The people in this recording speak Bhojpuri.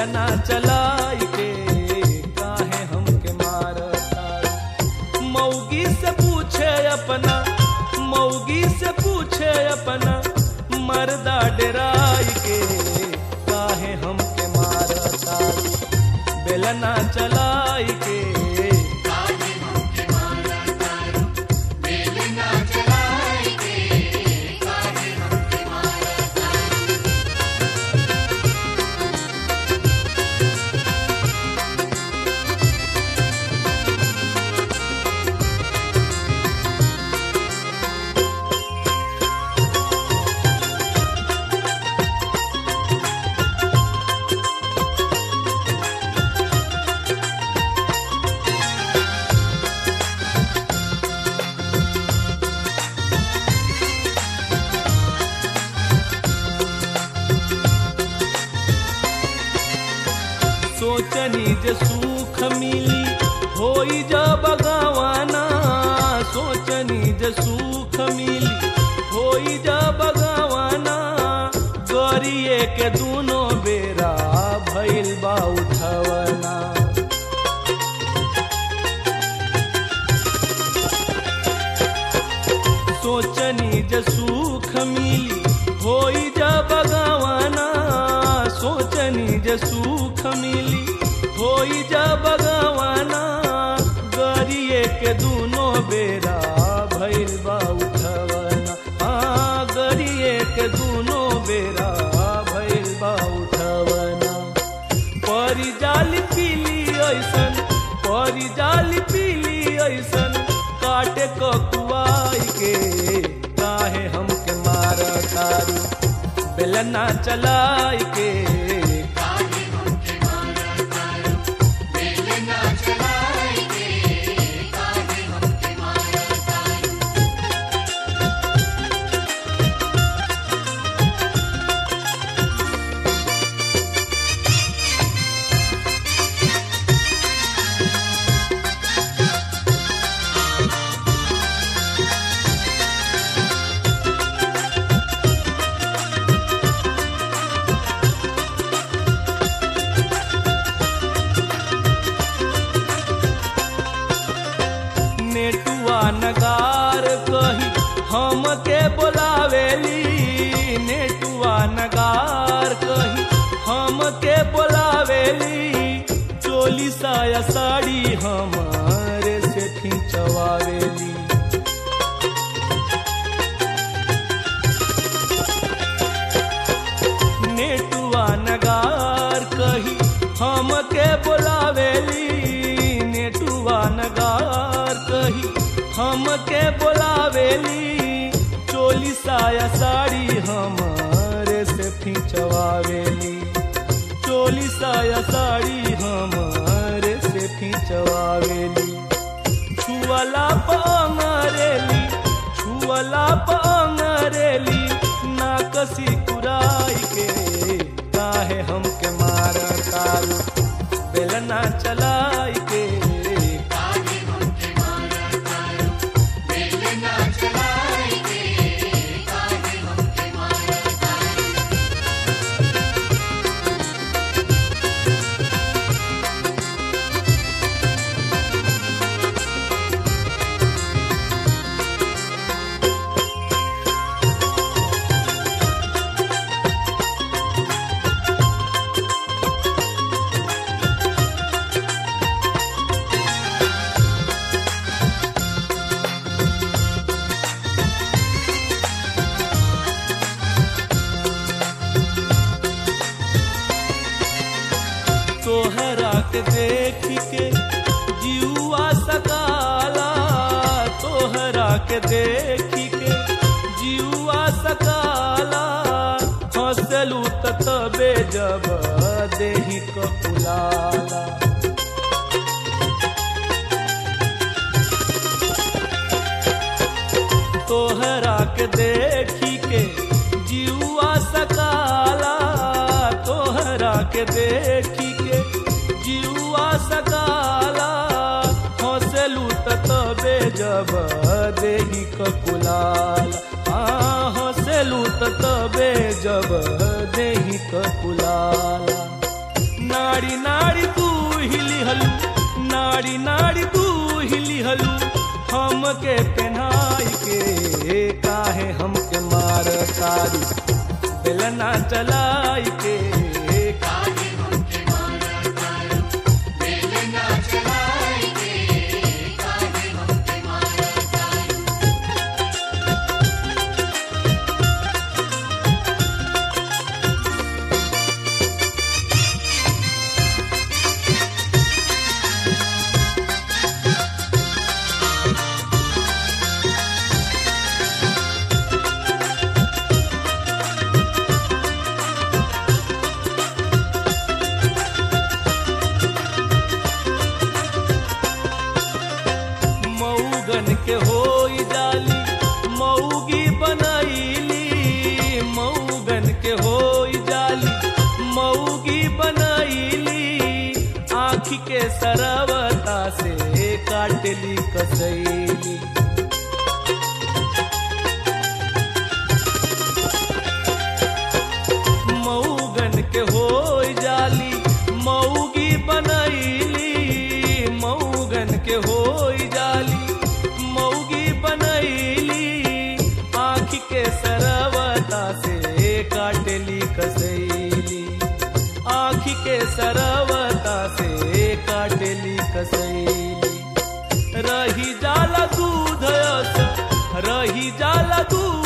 बेलना चलाई के काहे हमके मारता मौगी से पूछे अपना मौगी से पूछे अपना मर्दा डराई के काहे हमके मारता बेलना चलाई के सोचनी जे सुख मिली होई जब गवाना सोचनी जे सुख मिली होई जब गवाना गरिए के दोनों बेरा भइल बा उठवना सोचनी जे सुख मिली होई जब गवाना सोचनी जे सुख मिली होई जब गवाना गरिए के दोनों बेरा भइल बा उठवना हाँ गरिए के दोनों बेरा भइल बा उठवना परी जाली पीली ऐसन परी जाली पीली ऐसन काटे ककुआई के काहे हमके मार तारू बेलना चलाई के नेटुआ नगार कही हमके बोलावेली नेटुआ नगार कही हमके बोलावेली चोली साया साड़ी हमारे से खिंचवावेली नेटुआ नगार कही हमके बोलावेली नेटुआ नगार कही हमके बोलावेली चोली साया साड़ी हमारे से खिंचवावेली चोली साया साड़ी हमारे से खिंचवावेली छुअला पंगरेली छुअला पंगरेली नाकसी कुराई के काहे हमके मार तारू बेलना चलाई के तोहरा के देख के जीवा सकाला तोहरा के देख के जीवा सकाला हंसलू त तबे जब देही कपुलाला तोहरा के देखी के जीवा सकाला तोहरा के देखी के जीवा सकाला हंसलू त तबे जब देही ककुलाल हाँ हंसलू त तबे जब देही ककुलाल ना नाड़ी नाड़ी तू हिली हलू नाड़ी नाड़ी तू हिली हलू हमके पहनाई के काहे हमके मार तारी बेलना चलाई के काहे हमके मारा तारू बेलना चलाई के काहे हमके मारा तारू मऊगन के होई जाली मऊगी बनैली मऊगन के होई जाली मऊगी बनैली आँखी के सरवता से काटली कसैली मऊगन के होई जाली मऊगी बनैली मऊगन के होई जाली मऊगी बनैली आँख के सरवता से काटली कसैली आँख के सरवता से काटली कसैली रही जाला दूध अस रही जाला दूध